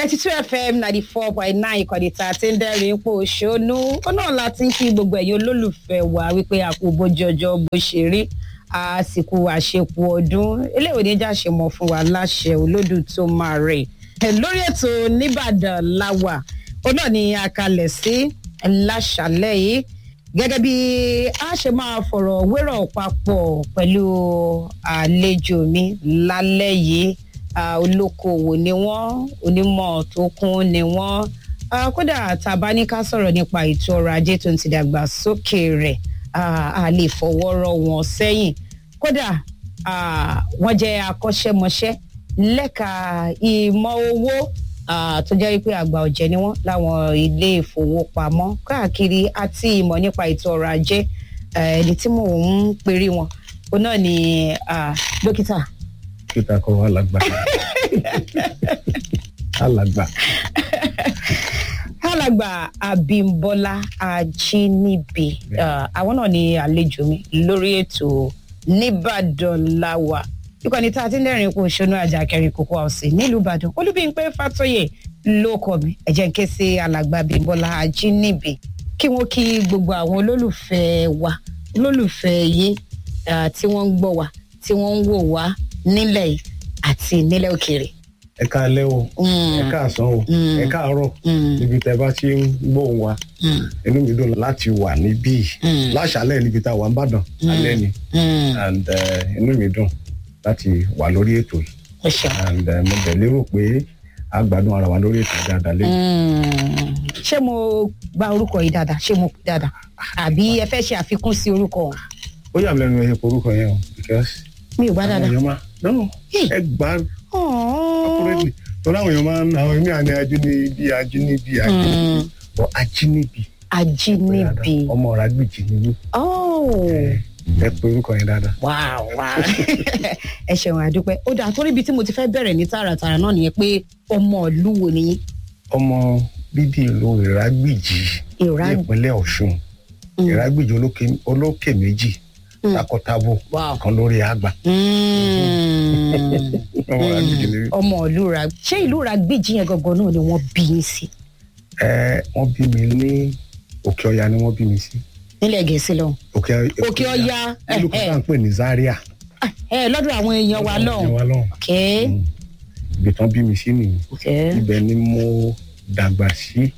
ninety two fm ninety four point nine ìkànnì tá a ti ń dẹ́rìn ipò òṣónú ó náà la ti ń kí gbogbo ẹ̀yin olólùfẹ́ wa wípé àpò bójú ọjọ́ bó ṣe rí àsìkò àṣepọ̀ ọdún eléyìí oníjà ṣe mọ̀ fún wa láṣẹ olódù tó máa rè ẹ̀ lórí ètò nìbàdàn láwà ó náà ní akalẹ̀ sí láṣàlẹ̀ yìí gẹ́gẹ́ bí a ṣe máa fọ̀rọ̀ wérọ̀ papọ̀ pẹ̀lú àlejò mi lálẹ́ yìí olókoòwò ni wọ́n onímọ̀ tó kún ni wọ́n kódà tàbá ní ká sọ̀rọ̀ nípa ètò ọrọ̀ ajé tó ń ti dàgbà sókè rẹ̀ a lè fọwọ́ rọ wọn sẹ́yìn kódà wọ́n jẹ́ akọ́ṣẹ́mọṣẹ́ lẹ́ka ìmọ̀ owó tó jẹ́ wípé àgbà ọ̀jẹ̀ ni wọ́n láwọn ilé ìfowópamọ́ káàkiri àti ìmọ̀ nípa ètò ọrọ̀ ajé ẹni tí mò ń perí wọn òun náà ni dókítà dókítà kọ́ alàgbà alàgbà. alàgbà abimbola ajinibi àwọn náà ni àlejò mi lórí ètò nìbàdàn láwà ìkànnì tá a ti ń dẹ́rìn kó ṣonú àjà kẹrin kókó ọ̀sìn nílùú ìbàdàn olúbíńpé fàtọ́yè ló kọ mi ẹ̀jẹ̀ ń ké sí alàgbà abimbola ajinibi kí wọ́n kí gbogbo àwọn olólùfẹ́ wa olólùfẹ́ yìí tí wọ́n ń gbọ́ wa tí wọ́n ń wò wá nílẹ̀ yìí àti nílẹ̀ òkèèrè. ẹ káalẹ́ o ẹ káàsán o ẹ káàárọ̀ níbi tẹ́ bá ti ń gbóhùn wa inú mi dùn láti wà níbí láṣálẹ̀ níbi tá a wà ń bàdàn alẹ́ ni and inú mi dùn láti wà lórí ètò yìí and mo bẹ̀ lérò pé a gbádùn ara wa lórí ètò dáadáa lẹ́yìn. ṣé mo gba orúkọ yìí dáadáa ṣé mo pè dáadáa àbí ẹ fẹ́ ṣe àfikún sí orúkọ ọ̀hún. ó yà mí lẹ́nu ẹ̀yẹ orúkọ yẹn o because mi ò gbá dáadáa. àwọn èèyàn máa no ẹ gbá ọkùnrin torí àwọn èèyàn máa ń àwọn èmi àní ajínigbí ajínigbí ajínigbí ọ ajínigbí. ajínigbí. ọmọ ọ̀rá gbìjì ni mí. ẹ pe orúkọ yẹn dáadáa. wáá wáá ẹ ṣeun àdúpẹ́ ó dáa torí ibi tí mo ti fẹ́ bẹ̀rẹ̀ ní tààràtààrà náà nìyẹn pé ọmọ ìlú wo ni. ọmọ bíbí ìlú ìrágbìjì Ìrá- ní ìpínlẹ̀ ọ̀ṣun ìrágbìjì olókè- olókè méjì takọtabo kan lórí àgbà. ọmọ ìrágbìjì ni mí. ọmọ ìlú ra ṣé ìlú ra gbèjì yẹn gangan náà ni wọ́n bí yín sí ẹ wọ́n bí mi ní òkè ọya ni wọ́n bí mi sí. nílẹ̀ gẹ̀ẹ́sì lọ́hùn. òkè Òkè Ọya, ìlú kan tá à ń pè ní zaria. ẹ lọ́dọ̀ àwọn èèyàn wa lọ́hùn. Ìyẹn wa lọ́hùn. ok ibi tán bí mi sí nìyí. ok ibẹ̀ ni mo dàgbà sí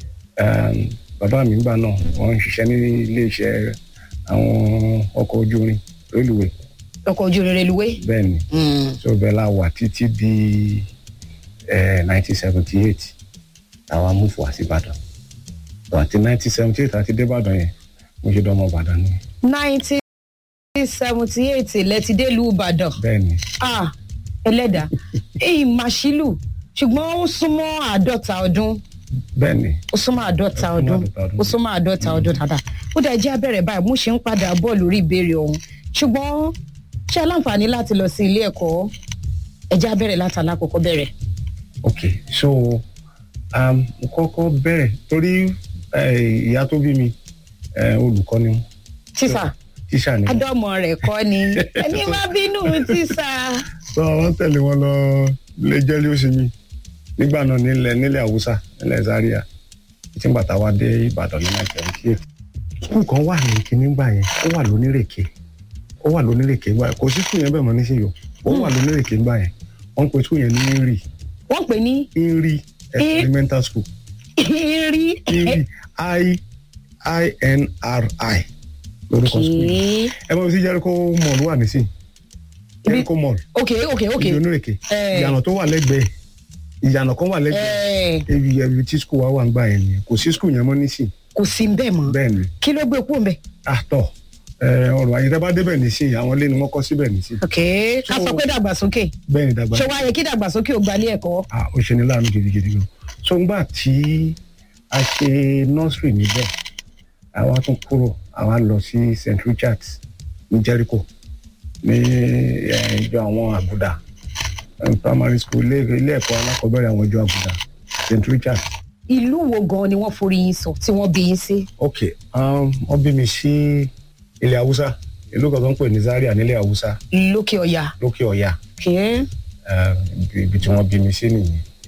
Um, bàbá mi gbà náà wọ́n ń ṣiṣẹ́ ní iléeṣẹ́ àwọn ọkọ̀ ojú irin rélùwé ọkọ̀ ojú irin reluwé. bẹ́ẹ̀ ni so bẹ́ẹ̀ la wà títí di nineteen seventy eight àwa múfò wá sí ìbàdàn So, àti nineteen seventy eight àti débàdàn yẹn mo ṣe dánmọ ìbàdàn ni nineteen seventy eight lẹ́tí délùú ìbàdàn. bẹ́ẹ̀ ni ah ẹlẹ́dàá èyí màṣílù ṣùgbọ́n ó súnmọ́ àádọ́ta ọdún bẹ́ẹ̀ ni ó súnmọ́ àádọ́ta Ó súnmọ́ ọdún àádọ́ta ọdún. ó súnmọ́ àádọ́ta ọdún dáadáa ó dẹ̀ jẹ́ abẹ́rẹ́ báyìí mo ṣe ń padà bọ̀ lórí ìbéèrè ọ̀hún ṣùgbọ́n ṣé aláǹfààní láti lọ sí ilé ẹ̀kọ́ ẹ̀jẹ̀ abẹ́rẹ́ láti alákọ̀ọ́kọ́ bẹ̀rẹ̀. ok so um, mo kọ́kọ́ bẹ̀rẹ̀ torí eh, ìyá tó bí mi eh, olùkọ́ ni wọ́n. tíṣà tíṣà ni wọ́n. adọ́mọ rẹ̀ kọ́ ni ẹni má bínú tíṣà. sọ wọn tẹ̀lé wọn lọ ilé jẹ́lí oṣù mi nígbà náà nílẹ̀ nílẹ̀ haúsá nílẹ̀ zaria tí ń bàtà wa dé ìbàdàn ní nineteen seventy eight. skul kan wà ní kíní gbà yẹn ó wà lónírèké ó wà lónírèké gbà yẹn kò sí skul yẹn bẹ́ẹ̀ mọ́ nísìnyí o ó wà lónírèké gbà yẹn wọ́n pe skul yẹn ní inri wọ́n pè ní inri experimental school irí. inri i i n r i lórúkọ skul yẹn ẹ mọ̀ sí jericho mall wà nísìnyí jericho mall ok ok ok. ibi onírèké Eh. ìyànà tó wà lẹ́gbẹ̀ẹ́ ìyànà kan wà lẹ́gbẹ̀ẹ́ Eh, ebi ebi tí skul wa wà ń gbà yẹn ni kò sí skul yẹn mọ́ nísìn kò sí bẹ́ẹ̀ mọ́ bẹ́ẹ̀ ni kí ló gbé kúrò mbẹ́. àtọ̀ ọ̀rọ̀ ayé bá débẹ̀ nísìn àwọn ilé ni wọ́n kọ́ síbẹ̀ nísìn ok ká sọ pé dàgbàsókè bẹ́ẹ̀ ni dàgbà ṣé wàá yẹ kí dàgbàsókè ò gbalé ẹ̀kọ́. ah ó ṣe ní láàánú gidigidi gan so ngbà tí a ṣe nursery níbẹ̀ àwa tún kúrò àwa lọ sí st richards ní jericho ní eh, ìjọ àwọn àgùdà eh, primary school ilé ilé ẹ̀kọ́ alákọ̀ọ́bẹ̀rẹ̀ àwọn ìjọ àgùdà st richards ìlú wo gan ni wọ́n forí yín sọ tí wọ́n bí yín sí. ok um, wọ́n bí mi sí ilẹ̀ haúsá ìlú kan tó ń pè ní zaria nílẹ̀ haúsá lókè ọ̀yà. lókè ọ̀yà ok um, ibi ibi tí wọ́n bí mi sí nìyẹn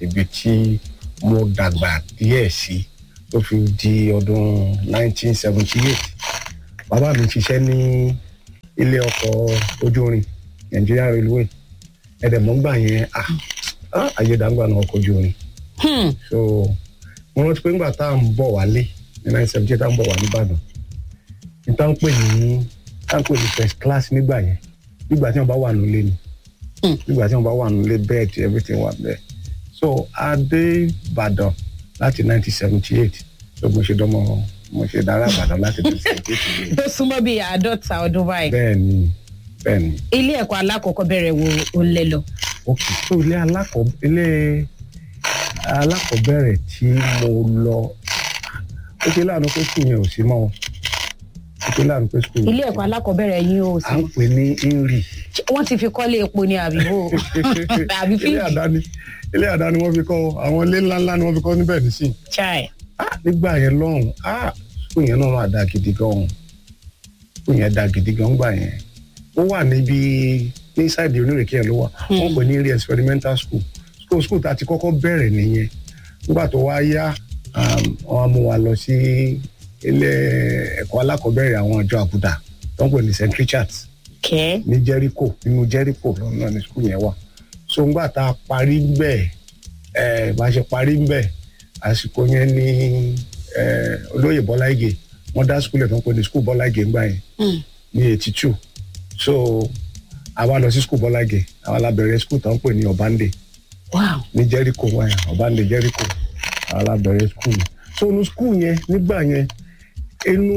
ibi tí mo dàgbà díẹ̀ sí tó fi di ọdún 1978 bàbá mi ṣiṣẹ́ ní ilé ọkọ̀ ojú irin Nigeria Railway ẹ̀dẹ̀mọ́gbà yẹn ah, ah, ayédàgbà náà ọkọ̀ ojú irin Hmm. so mo rántí pé ńgbà tá à ń bọ̀ wálé ní 1978 tá à ń bọ̀ wá nìbàdàn ní tá à ń pè ní tá à ń pè ní first class nígbà yẹn nígbà tí wọ́n bá wà nílé ni Hmm. nígbà tí wọ́n bá wà nílé bed everything wà bẹ́ẹ̀ so a dé ìbàdàn láti 1978 so mo ṣe dánmọ mo ṣe dára ìbàdàn láti 1978 tó súnmọ́ bíi àádọ́ta ọdún báyìí bẹ́ẹ̀ ni bẹ́ẹ̀ ni ilé ẹ̀kọ́ alákọ̀ọ́bẹ̀rẹ̀ wo ó lẹ lọ. ok so ilé alákọ̀ ilé alákọ̀ọ́bẹ̀rẹ̀ tí mo lọ ó ṣe láàánú pé skul yẹn ò sí mọ́ wọn ó ṣe láàánú pé skul ilé ẹ̀kọ́ alákọ̀ọ́bẹ̀rẹ̀ yín ó à sì ń pè ní inri wọ́n ti fi kọ́lé epo ní àbíbò àbí ilé fíìmù àdáni ilé àdáni wọ́n fi kọ́ àwọn ilé ńláńlá ni wọ́n fi kọ́ níbẹ̀ nísìn chai. ah nígbà yẹn lọ́hùn ah skul yẹn náà máa da gidi gan skul yẹn da gidi gan gbà yẹn ó wà níbi ní sáìdì onírèké yẹn ló wà wọ́n pè ní area experimental school school school tá a ti kọ́kọ́ bẹ̀rẹ̀ nìyẹn nígbà tó wá yá um, wọ́n á mú wa lọ sí ilé ẹ̀kọ́ alákọ̀ọ́bẹ̀rẹ̀ àwọn ìjọ àbúdá tó ń pè ní st richards kẹ́ ní jericho nínú jericho lọ́nà ní school yẹn wà so ńgbà tá a parí ń bẹ̀ ẹ̀ bá a ṣe parí ń bẹ̀ àsìkò yẹn ní ẹ̀ olóyè bọ́lá ìgè wọ́n dá school ẹ̀ tó ń pè ní school bọ́lá ìgè ńgbà yẹn ní eighty two so àwa lọ sí school bọ́lá ìgè àwa la bẹ̀rẹ̀ school tó ń pè ní ọ̀bándé wow ní jericho wáyà ọ̀bándé jericho àwa la bẹ̀rẹ̀ school yẹn so inú school yẹn nígbà yẹn inú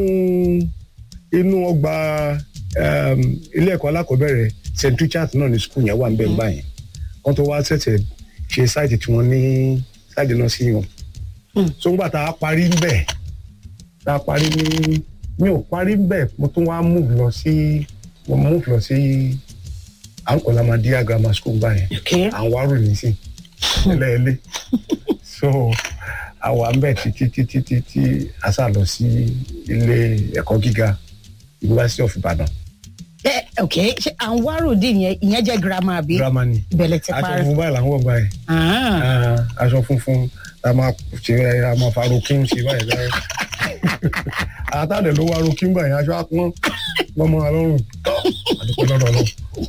inú ọgbà um, ilé ẹ̀kọ́ alákọ̀ọ́bẹ̀rẹ̀ st richard náà ní school yẹn wà ń bẹ̀ ńgbà yẹn wọ́n tó wá ṣẹ̀ṣẹ̀ ṣe sáìtì tí wọ́n ní sáìtì náà sí yàn Hmm. so ńgbà tá a parí ń bẹ̀ tá a parí ní mi ò parí ń bẹ̀ mo tún wá move lọ sí mo move lọ sí ankolamadia grammar school gbà yẹn kẹ́ à ń wárò nísìn ẹlẹ́ẹ̀lẹ́ so àwa ń bẹ̀ títí títí títí a sá lọ sí ilé ẹ̀kọ́ gíga university of ibadan ẹ ok ṣe à ń wá ròdì yẹn ìyẹn jẹ́ girama àbí girama ni ìbẹ̀lẹ̀ ti aṣọ parí. funfun báyìí là ń wọ̀ gbà yẹn Ah. Ah, aṣọ funfun a máa ṣe a máa fa rokin sí báyìí báyìí àtàdé ló wá rokin báyìí aṣọ apọ́n lọ́mọ alọ́run tọ́ àdúgbò lọ́dọ̀ lọ.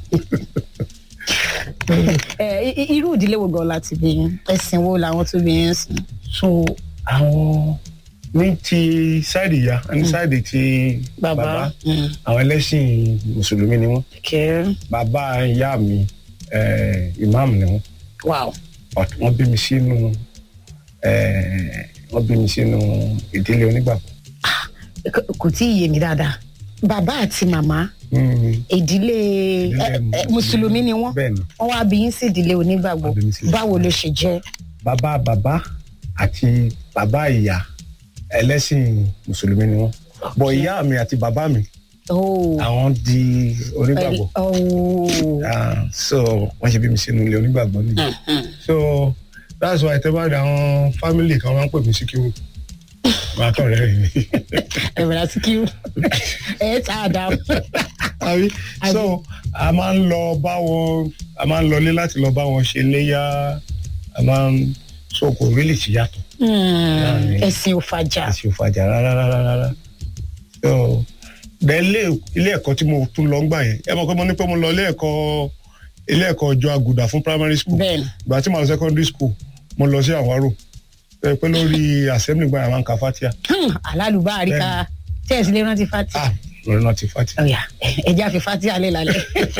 ẹ i- i- irú ìdílé wo gan láti bí yín ẹ̀sìn wo làwọn tó bí yín sìn. so àwọn ní ti sáìdì ìyá ní sáìdì ti bàbá Mm. àwọn ẹlẹ́sìn mùsùlùmí ni wọ́n kẹ́ bàbá ìyá mi eh, imam ni wọ́n wow but wọ́n bí mi sínú eh, wọ́n bí mi sínú ìdílé onígbàgbọ́. Kò- kò tí ì yé mi dáadáa bàbá àti màmá Mm, ìdílé ẹ- ẹ, mùsùlùmí ni wọ́n bẹ́ẹ̀ ni wọ́n wá bí yín sí ìdílé onígbàgbọ́ Wọ́n bí mi sí ìdílé báwo ló ṣe jẹ́. bàbá bàbá àti bàbá ìyá ẹlẹ́sìn mùsùlùmí ni wọ́n bọ̀ ìyá mi àti bàbá mi Oh. àwọn di onígbàgbọ́ Oh. Ah, so wọ́n ṣe bí mi sínú ilé onígbàgbọ́ nìyẹn so that's why tẹ́ bá rí àwọn family kan máa ń pè mí síkírù máa kàn rẹ́ rìn mí. ẹ̀rọ síkírù ẹ̀ tá a dá. àbí so a máa ń lọ bá wọn a máa ń lọlé láti lọ bá wọn ṣe léyà a máa ń so kò really ti yàtọ̀ Láàrin- ẹ̀sìn ò fàjà. àti òfàjà rárá rárá rárá so bẹ́ẹ̀ ilé ilé ẹ̀kọ́ tí mo tún lọ ń gbà yẹn ẹ mọ̀ pé mo ní pé mo lọ ilé ẹ̀kọ́ ilé ẹ̀kọ́ ọjọ́ àgùdà fún primary school bẹ́ẹ̀ni ìgbà tí mo lọ secondary school mo lọ sí àwárò ẹ pé lórí assembly gbà yẹn máa ń ka fatia Hmm, alálùbáríkà tẹ́ẹ̀sì lè rántí fati. ah lórí náà ti fatia ọ̀yà ẹja fi fati alẹ́ lálẹ́.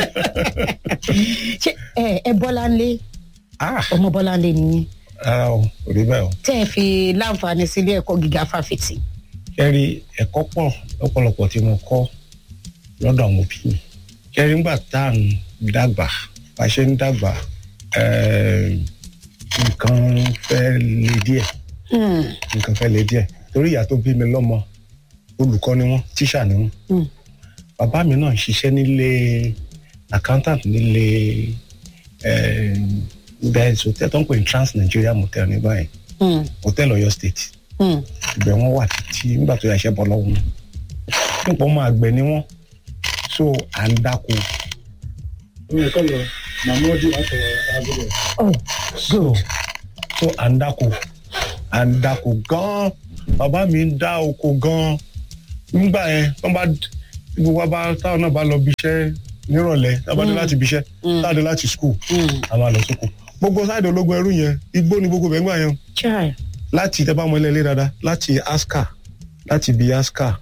ṣé ẹ ẹ bọ́láńlé ah ọmọ bọ́láńlé nìyí rárá o kò rí bẹ́ẹ̀ o. tẹ́ ẹ fi láǹfààní sí ilé ẹ̀kọ́ gíga fáfitì. kẹ́rí ẹ̀kọ́ pọ̀ lọ́pọ̀lọpọ̀ tí mo kọ́ lọ́dọ̀ àwọn òbí mi kẹ́rí ńgbà tá à ń dàgbà bá a ṣe ń dàgbà eh, nǹkan fẹ́ le díẹ̀ Hmm, nǹkan fẹ́ le díẹ̀ torí ìyá tó bí mi lọ́mọ olùkọ́ ni wọ́n tíṣà ni wọ́n hmm, bàbá mi náà ń ṣiṣẹ́ nílé accountant nílé bẹ́ẹ̀ hotel tó ń pè ní trans nigeria motel ní báyìí hmm, hotel Ọ̀yọ́ state hmm. ibẹ̀ wọ́n wà títí nígbà tó yà ṣẹ́ bọ́ lọ́wọ́ wọn nípa ọmọ àgbẹ̀ ni wọ́n so à ń dáko Oye, kọ́ lọ, màmá ọdún àtọ̀ àbúrò. oh so so à ń dáko à ń dáko gan-an bàbá mi ń dá oko gan-an nígbà yẹn wọ́n bá gbogbo wa bá táwọn náà bá lọ bí iṣẹ́ nírọ̀lẹ́ tá a bá dé láti bí iṣẹ́ tá a dé láti skul a máa lọ sóko gbogbo sáàdì ológun ẹrú yẹn igbó ni gbogbo bẹ́ẹ̀ gbà yẹn chai láti tẹ́ bá mọ ilé ilé dáadáa láti aska láti bí aska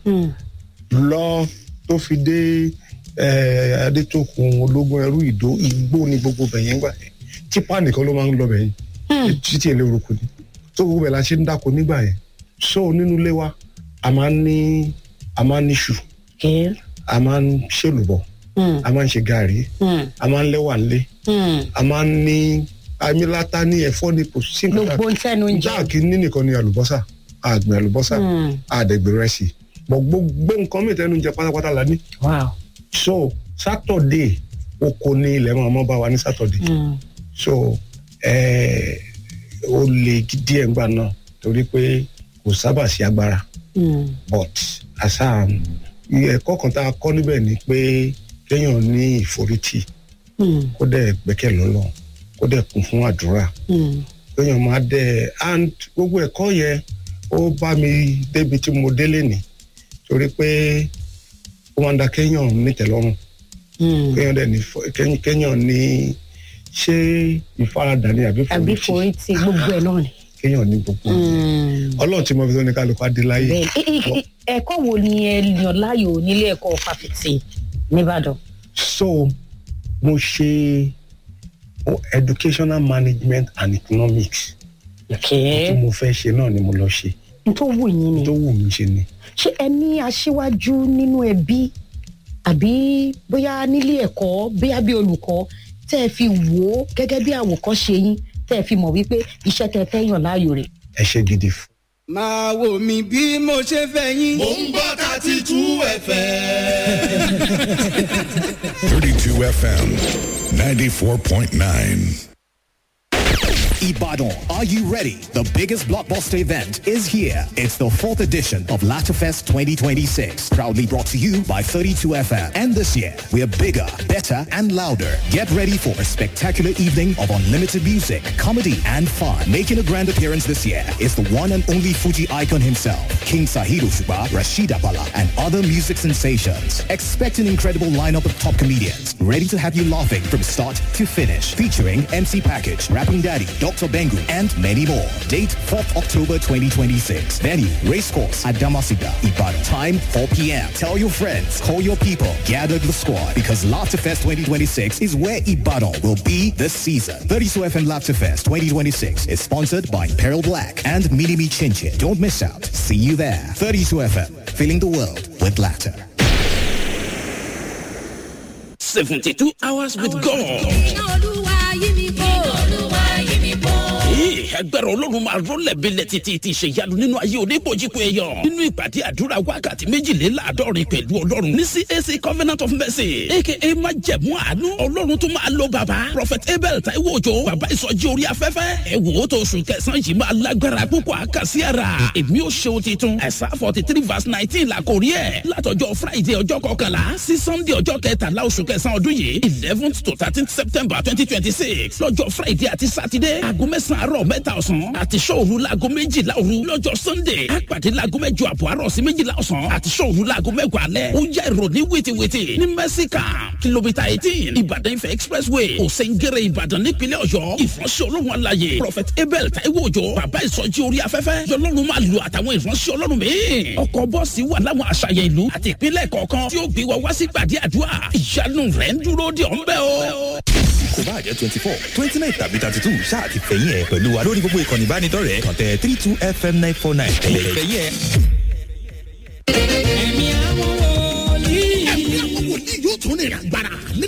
lọ tó fi dé eh, adétòkun ológun ẹrú ìdó igbó ni gbogbo bẹ̀yẹn gbà yẹn tipa nìkan ló máa ń lọ bẹ̀yẹn títí èlé orúkọ ni tó gbogbo bẹ̀ la ṣe ń dáko nígbà yẹn so nínú ilé wa a máa ń ní a máa ń ní ṣù okay a máa ń ṣèlùbọ̀ a máa ń ṣe gàrí a máa ń lẹ́wà ńlé a máa ń ní amílátá ní ẹ̀fọ́ ní kò sí nǹkan tá- gbogbo ń tẹnu ń jẹ jáàkì ní nìkan ni àlùbọ́sà àgbẹ̀ àlùbọ́sà àdẹ̀gbẹ̀ rẹsì bọ̀ gbogbo nǹkan mìíràn tẹnu jẹ pátápátá la ní. wow so saturday oko ní ilẹ̀ máa mọ́ bá wa ní saturday so eh, ó lè díẹ̀ ńgbà náà torí pé kò sábà sí agbára but àṣà ẹ̀kọ́ kan tá a kọ́ níbẹ̀ ni pé kéèyàn ní ìforítì kó dẹ̀ gbẹ́kẹ̀ lọ́lọ́ kó dẹ̀ kún fún àdúrà kéèyàn máa dẹ̀ and gbogbo ẹ̀kọ́ yẹn ó bá mi débi tí mo délé ní torí pé ó máa ń da kéèyàn nítẹ̀lọ́rùn kéèyàn dẹ̀ ní fo- kéèyàn- kéèyàn ní ṣé ìfaradà ni àbí àbí forítì forí ti gbogbo ẹ náà ni. kéèyàn ní gbogbo ọlọ́run tí mo fi tó ní kálukú adé láyé bẹ́ẹ̀ i- i- i- ẹ̀kọ́ wo ni ẹ yàn láàyò nílé ẹ̀kọ́ fáfitì nìbàdàn. so mo ṣe oh, educational management and economics tí mo fẹ́ ṣe náà ni mo lọ ṣe n tó wù yín ni tó wù mí ṣe ni. ṣé ẹ ní aṣíwájú nínú ẹbí àbí bóyá nílé ẹ̀kọ́ bóyá bí olùkọ́ tẹ́ ẹ fi wò ó gẹ́gẹ́ bí àwòkọ́ṣe yín tẹ́ ẹ fi mọ̀ wípé iṣẹ́ tẹ́ ẹ fẹ́ yàn láàyò rẹ̀. ẹ ṣe gidi fún. máa wò mí bí mo ṣe fẹ́ yín. Mo ń gbọ́ thirty two FM. 32 FM 94.9. Ibadan, are you ready? The biggest blockbuster event is here. It's the fourth edition of Latafest 2026, proudly brought to you by 32FM. And this year, we're bigger, better, and louder. Get ready for a spectacular evening of unlimited music, comedy, and fun. Making a grand appearance this year is the one and only Fuji icon himself, King Sahiro Shuba, Rashida Bala, and other music sensations. Expect an incredible lineup of top comedians, ready to have you laughing from start to finish. Featuring MC Package, Rapping Daddy, Dr. Bengu, and many more. Date 4th October 2026. Venue, Racecourse at Damasiga, Ibadan. Time 4 p.m. Tell your friends, call your people, gather the squad because Laughterfest 2026 is where Ibadan will be this season. 32 FM Laughterfest 2026 is sponsored by Peril Black and Minimi Chinchin. Don't miss out. See you there. 32 FM, filling the world with laughter. 72 hours with God. Ee, agbára ọlọ́run máa rọ́lẹ̀ bílẹ̀ títí ti ṣe ìyanu nínú ayé oníbòjìpọ̀ ẹ̀yọ̀ nínú ìpàdé àdúrà wákàtí méjìléláàádọ́rin pẹ̀lú ọlọ́run ní CAC Covenant of Mercy aka májẹ̀mú àánú ọlọ́run tó máa lo bàbá Prophet Abel Taiwo Òjó bàbá ìsọjí orí afẹ́fẹ́ ẹ wò ó tó oṣù kẹsàn-án yìí máa lágbára púpọ̀ àkàsí ara èmi ò ṣeun titun ẹ̀sà forty three verse nineteen la kò rí ẹ̀ látọjọ́ Friday ọjọ́ kọkànlá sí Sunday ọjọ́ kẹtàlá oṣù kẹsàn-án ọdún yìí eleventh to thirteenth September twenty twenty six lọ́jọ́ Friday àti Saturday aago mẹ́sàn-án àárọ̀ mẹ́ta ọ̀sán àti sọ́ọ̀rù laago méjìlá òru lọ́jọ́ Sunday àpàdé laago mẹ́jọ àbọ̀ àárọ̀ sí méjìlá ọ̀sán àti sọ́ọ̀rù laago mẹ́wàá alẹ́ ó yá ìròní wìtìwìtì ní mẹ́síkà kìlómítà eighteen Ìbàdàn Ifẹ̀ expressway òsèǹgẹ̀rẹ̀ Ìbàdàn nípínlẹ̀ Ọ̀yọ́ ìfọ̀nsẹ̀ olóhùn alayè Prophet Abel Taiwo Òjó bàbá ìsọjí orí afẹ́fẹ́ yọlọ́run máa lu àtàwọn ìfọ̀nsẹ̀ ọlọ́run míì ọkọ̀ bọ́ọ̀sì wà láwọn àṣàyàn ìlú àti ìpínlẹ̀ kọ̀ọ̀kan tí ó gbé wa wá sí gbàdí àdúrà ìyanu rẹ̀ ń dúró de ọ̀ ń bẹ́ o. kò bá jẹ́ twenty four twenty nine tàbí thirty two ṣáà ti fẹ̀yìn ẹ̀ pẹ̀lú wa lórí gbogbo ìkànnì ìbánidọ́rẹ̀ẹ́ kàn tẹ three two fm nine four nine ẹ̀yẹ̀ fẹ̀yìn ẹ̀. ẹ̀mí àwọn wòlíì. ẹ̀mí àwọn wòlíì yóò tún ní ìrìn àgbára